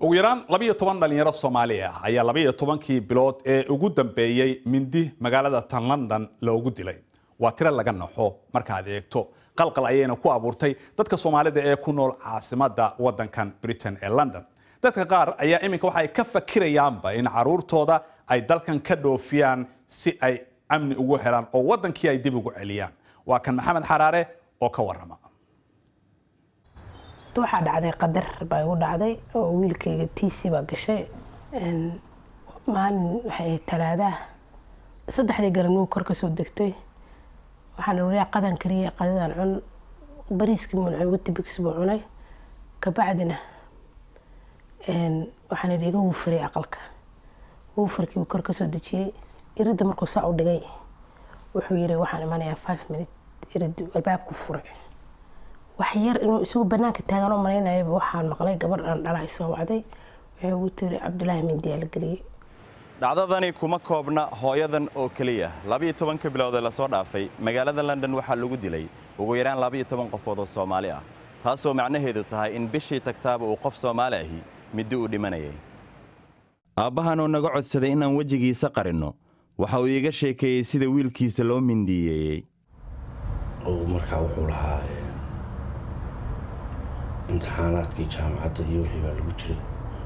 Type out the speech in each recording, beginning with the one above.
ugu yaraan labiyo toban dhalinyaro soomaali ah ayaa labiyo tobankii bilood ee ugu dambeeyey mindi magaalada tan london loogu dilay waa tiro laga naxo markaad eegto qalqal ayayna ku abuurtay dadka soomaalida ee ku nool caasimadda waddankan britain ee london dadka qaar ayaa iminka waxay ka fakirayaanba in caruurtooda ay dalkan ka dhoofiyaan si ay amni ugu helaan oo waddankii ay dib ugu celiyaan waa kan maxamed xaraare oo ka warrama waxaa dhacday qadar baa igu dhacday oo wiilkayga tiisi baa gashay maalin waxay talaadaah saddexdii garanuu kor kasoo degtay waxaan wariyaa qadan kariyay qadadan cun bariiskii muun cun watibix buu cunay kabacdina waxaan idhi iga wuufiray aqalka wuufarkii uu kor kasoo dejiyey iridda markuu saa u dhigay wuxuu yiri waxaan imanayaa five minute irid albaabku furay wax yar inuu isagu banaanka taagan oo malaynayaba waxaan maqlay gabadh aan dhalay soo wacday waxay ugu tiri cabdulaahi mindiyaa la geliyey dhacdadani kuma koobna hooyadan oo keliya labiyo tobanka bilood ee lasoo dhaafay magaalada london waxaa lagu dilay ugu yaraan labiyo toban qofood oo soomaali ah taasoo macnaheedu tahay in bishii tagtaaba uu qof soomaali ahi middi uu dhimanayay aabbahanoo naga codsaday inaan wejigiisa qarinno waxa uu iiga sheekeeyey sida wiilkiisa loo mindiyeeyey markaa wuxuu lahaa imtixaanaadkii jaamacadda iyo wixii baa lagu jiray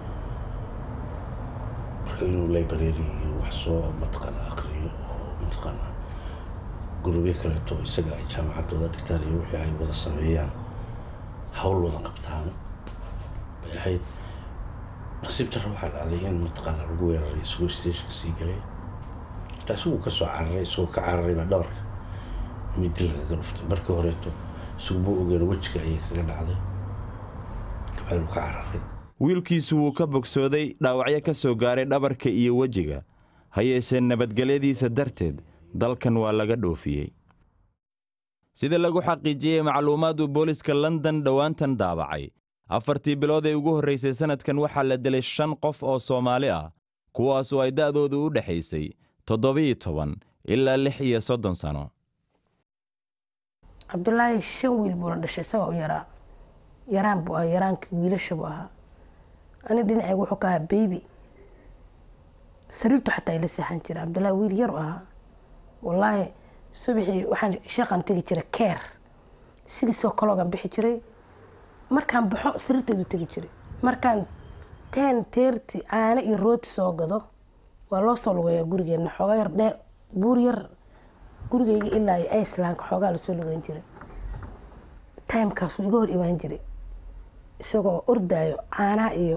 marka inuu library iyo wax soo mataqaana aqriyo oo mataqaana gurubyo kaleeto isaga ay jaamacaddooda dhigtaan iyo wixii ay wada sameeyaan hawl wada qabtaan bay ahayd nasiib darra waxaa dhacday in mataqaana lagu weeraray isagoo stationka sii galay xitaa isaguu ka soo cararay isagoo ka cararay baa dhabarka midi lagaga dhuftay markii horeeto isagu buu ogeena wejiga ayay kaga dhacday kabacdi uu ka cararay wiilkiisu wuu ka bogsooday dhaawacyo ka soo gaaray dhabarka iyo wejiga ha yeeshee nabadgelyadiisa darteed dalkan waa laga dhoofiyey sida lagu xaqiijiyey macluumaad uu booliska london dhowaantan daabacay afartii bilood ee ugu horraysay sannadkan waxaa la dilay shan qof oo soomaali ah kuwaasoo ay da'doodu u dhexaysay toddobiyo toban ilaa lix iyo soddon sano cabdulaahi shan wiil buuna dhashay isagoo u yaraa yaraan buu ahaa yaraanka wiilasha buu ahaa ani dhinacayga wuxuu ka ahaa beybi sariirtu xataa ila seexan jira cabdulaahi wiil yar u ahaa wallaahi subaxii waxaan shaqan tegi jiray keer sidiisoo kaloogan bixi jiray markaan baxo sariirteedu tegi jiray markaan teen teerti caano iyo rooti soo gado waa loo soo lugeeyaa gurigeenna xoogaa yar dhee buur yar gurigeyga ilaa iyo icelandka xoogaa lasoo lugeyn jiray timekaas wuu iga hor imaan jiray isagoo ordaayo caanaha iyo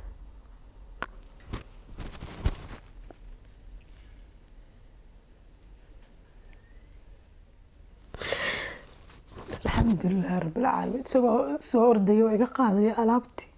alxamdulilahi rabbilcaalamiin isagoo soo ordaya oo iga qaadaya alaabtii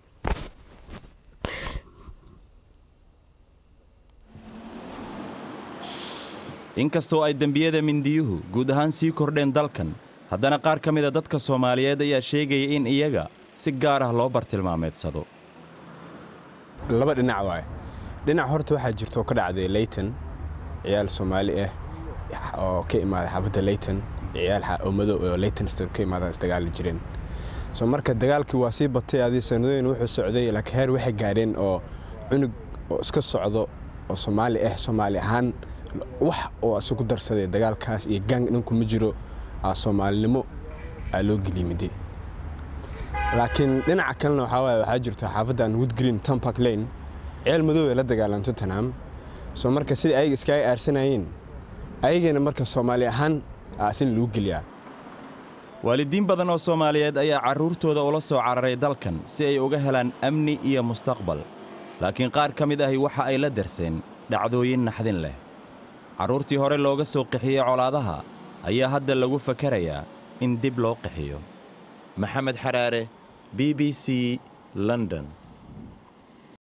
inkastoo ay dembiyada mindiyuhu guud ahaan sii kordheen dalkan haddana qaar ka mida dadka soomaaliyeed ayaa sheegaya in iyaga si gaar ah loo bartilmaameedsado laba dhinac waaye dhinac horta waxaa jirta oo ka dhacday leyton ciyaal soomaali ah oo ka imaaday xaafadda leyton ciyaal oo madow oo leytonston ka imaadaan isdagaali jireen soo marka dagaalkii waa sii batay adii sanadooyin wuxuu socday laakiin heer waxay gaadheen oo cunug oo iska socdo oo soomaali ah soomaali ahaan wax oo isagu darsaday dagaalkaas iyo gang dhinku ma jiro soomaalinimo aa loo geliyimide laakiin dhinaca kalena waxaa waaye waxaa jirto xaafaddan woodgreen tompark lane ceel madow ee la dagaalan tottenham soo marka sidai ayaga iskaga aarsanayeen ayagana marka soomaali ahaan aasin lagu geliyaa waalidiin badan oo soomaaliyeed ayaa carruurtooda ula soo cararay dalkan si ay uga helaan amni iyo mustaqbal laakiin qaar ka mid ahi waxa ay la darseen dhacdooyin naxdin leh carruurtii hore looga soo qixiyey colaadaha ayaa hadda lagu fakarayaa in dib loo qixiyo maxamed xaraare b b c london